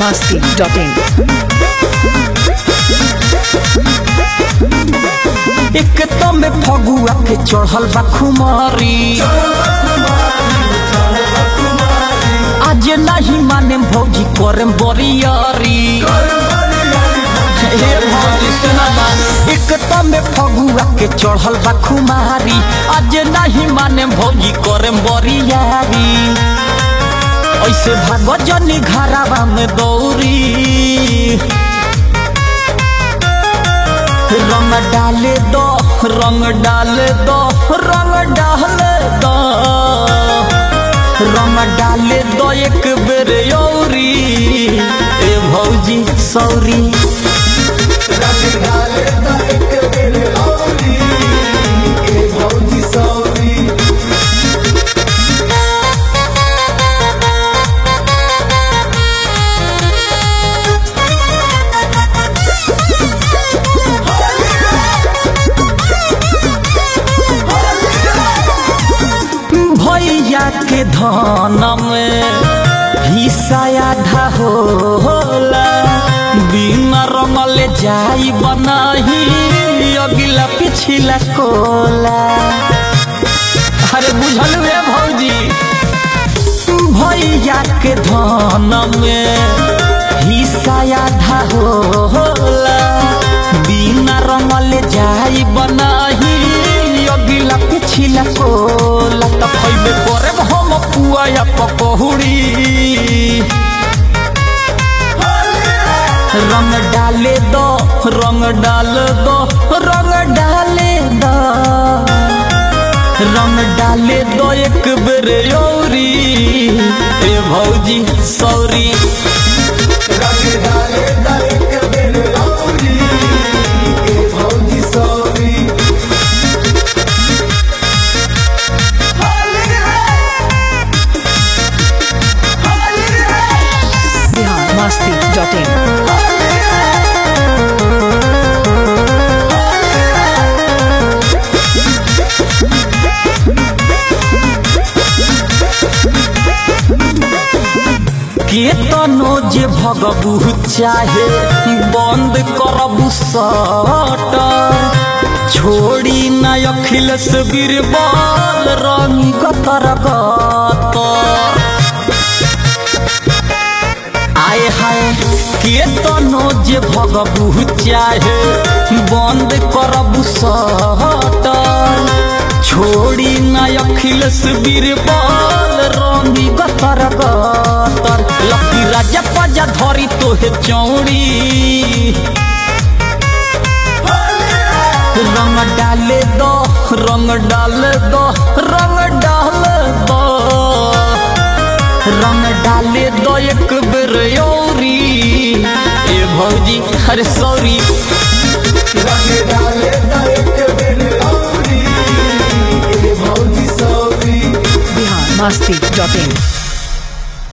biharmasti.in एक तो में फगुआ के चढ़ल बा खुमारी आज नहीं माने भौजी करम बरियारी हे भौजी सुना ना एक तो में फगुआ के चढ़ल बा खुमारी आज नहीं माने भौजी करम बरियारी ऐसे भागो जनी घरावा में दौरी रंग डाले दो रंग डाले दो रंग डाले दो रंग डाले दो एक बेर औरी ए भौजी सौरी भैया के धन में हिस्सा आधा होला बिना रंगले जाई बनाही अगिला पिछला कोला अरे बुझल रे भौजी भैया के धन में हिस्सा आधा होला बिना रंगले जाई बनाही अगिला पिछला कोला त खैबे करे हम पुआ या पकौड़ी रंग डाले दो रंग डाल दो रंग डाले दो रंग डाले दो एक बेर औरी ए भौजी सौरी biharmasti.in केतनो जे भगबू चाहे बंद करबू सट छोड़ी न अखिलेश बीरबल रंगी कतर कतर आए हाय केतनो जे भगबू चाहे बंद करबू सट छोड़ी न अखिलेश बीरबल रंगी गतर गतर लकी राजा पजा धरी तोहे चौड़ी रंग डाले दो रंग डाले दो रंग डाले दो रंग डाले दो एक बेर औरी ए भौजी अरे सॉरी biharmasti.in